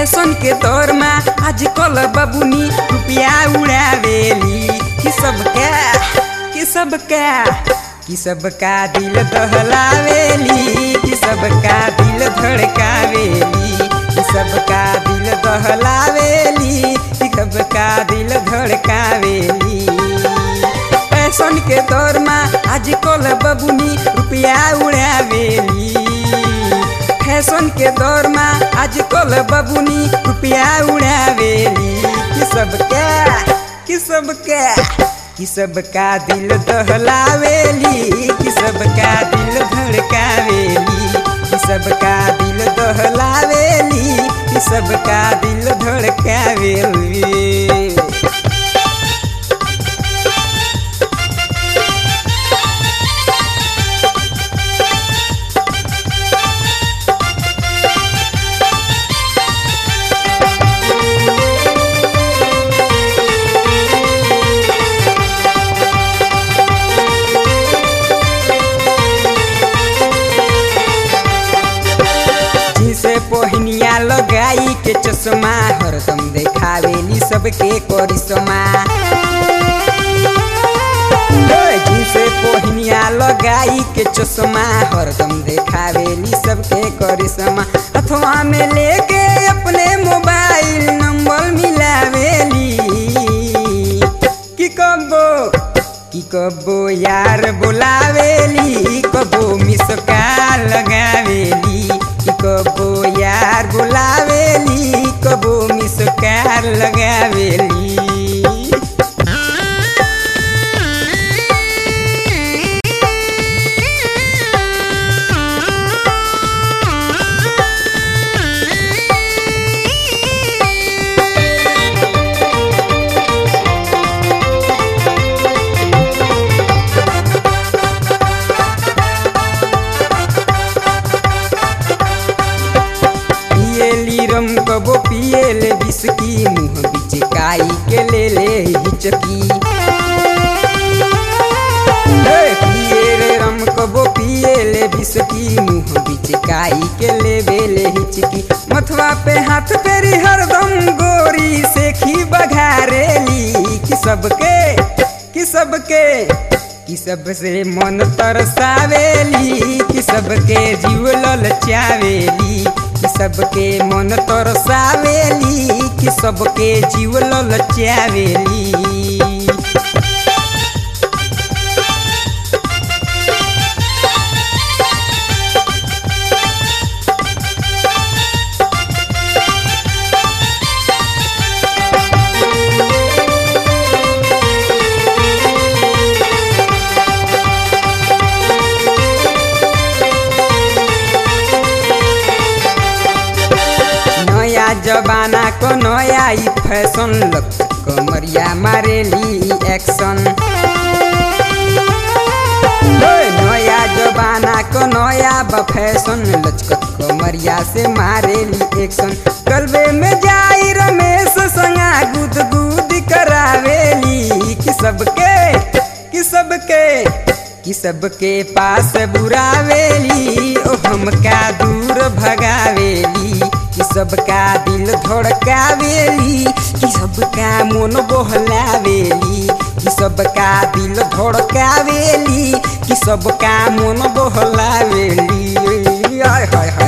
fashion के दौर में आजकल बबुनी रुपया उड़ावेली कि सबका कि सबका कि सबका दिल दहलावेली कि सबका दिल धड़कावेली कि सबका दिल दहलावेली कि सबका दिल धड़कावेली फैशन के दौर में आजकल बबुनी रुपया उड़ावेली फैशन के दौर में आजकल बबुनी रुपया उड़ावेली कि सबका कि सबका कि सबका दिल दहलावेली कि सबका दिल धड़कावेली कि सबका दिल दहलावेली कि सबका दिल धड़कावेली जिसे पोहनिया लगाई के चश्मा हरदम देखावेली सबके करिश्मा ओए, जिसे पोहनिया लगाई के चश्मा हरदम देखावेली सबके करिश्मा अथवा में लेके अपने मोबाइल नंबर मिलावेली कि कबो कि कबो यार बुलावेली कबो मिसका लगावेली कि कबो यार बुलावेली कबो मिसका लगावेली पिएली रम कबो पिएले बिस्की मुँह बिचकाई के ले ले हिचकी हे, पिए रे रम कबो पिएले बिस्की मुँह बिचकाई के ले बेले हिचकी मथवा पे हाथ फेरी हरदम गोरी से खी बघारेली कि सबके कि सबके कि सबसे मन तरसावेली कि सबके जीव ललचावेली कि सबके मन तरसावेली कि सबके जीव ललचावेली नया जमाना को नया ई फैशन लग कमरिया मारेली एक्शन ओए, नया जमाना को नया ब फैशन लचकत कमरिया से मारेली एक्शन कलबे में जाई रमेश संगा गुद गुद करावेली कि सबके कि सबके कि सबके पास बुरावेली ओ हमका दूर भगावेली कि सबका दिल धड़कावेली कि सबका मन बहलावेली कि सबका दिल धड़कावेली कि सबका मन बहलावेली आय हाय हाय